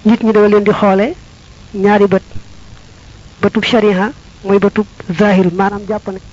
nit ñi dama leen di xoole ñaari bët bëtub shariha mooy bëtub zahir maanaam jàpp ne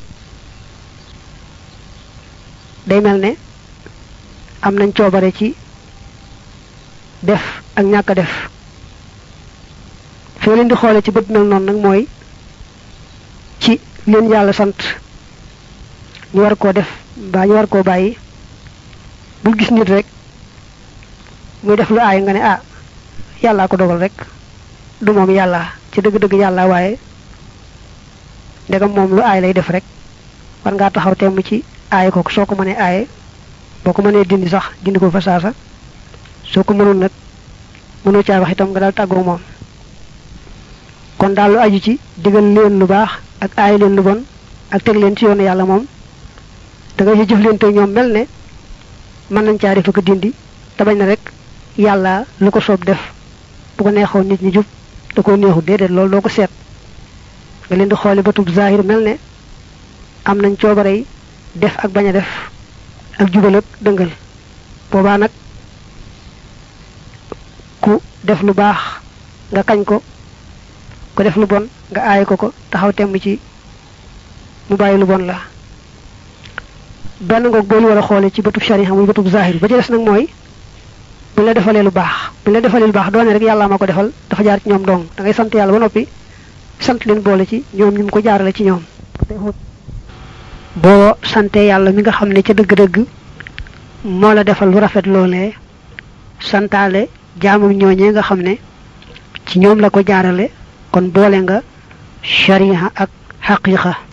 day mel ne am nañ coobare ci def ak ñàkk a def foo leen di xoole ci bët mel noonu nag mooy ci leen yàlla sant ñu war koo def mbaa ñu war koo bàyyi bul gis nit rek muy def lu aay nga ne ah yàllaa ko dogal rek du moom yàlla ci dëgg-dëgg yàlla waaye ndegam moom lu aay lay def rek war ngaa taxaw temm ci aay ko soo ko mënee aaye boo ko mënee dindi sax dindi ko fa saasa soo ko mënul nag mënoo caa wax itam nga daal tàggoo moom kon daal lu aju ci digal leen lu baax ak aay leen lu bon ak teg leen ci yoonu yàlla moom da nga ci jëflante ñoom mel ne mën nañ caa def ko dindi te bañ na rek yàlla lu ko soob def bu ko neexoon nit ñi jub da koo neexut déedéet loolu doo ko seet nga leen di xooli batub zahir mel ne am nañ coobarey def ak bañ a def ak jubal ak dëngal boobaa nag ku def lu baax nga kañ ko ku def lu bon nga aay ko ko taxaw temm ci mu bàyyi lu bon la benn ngoog boo ñu war a xoole ci bëtub shariha muy bëtub zahir ba ci des nag mooy bu la defalee lu baax bu la defalee lu baax doone rek yàlla ma ko defal dafa jaar ci ñoom dong da ngay sant yàlla ba noppi sant leen boole ci ñoom ñu mu ko jaarale ci ñoom boo sante yàlla mi nga xam ne ca dëgg-dëgg moo la defal lu rafet loolee santaale jaamam ñooñee nga xam ne ci ñoom la ko jaarale kon boole nga shariha ak xaqiqa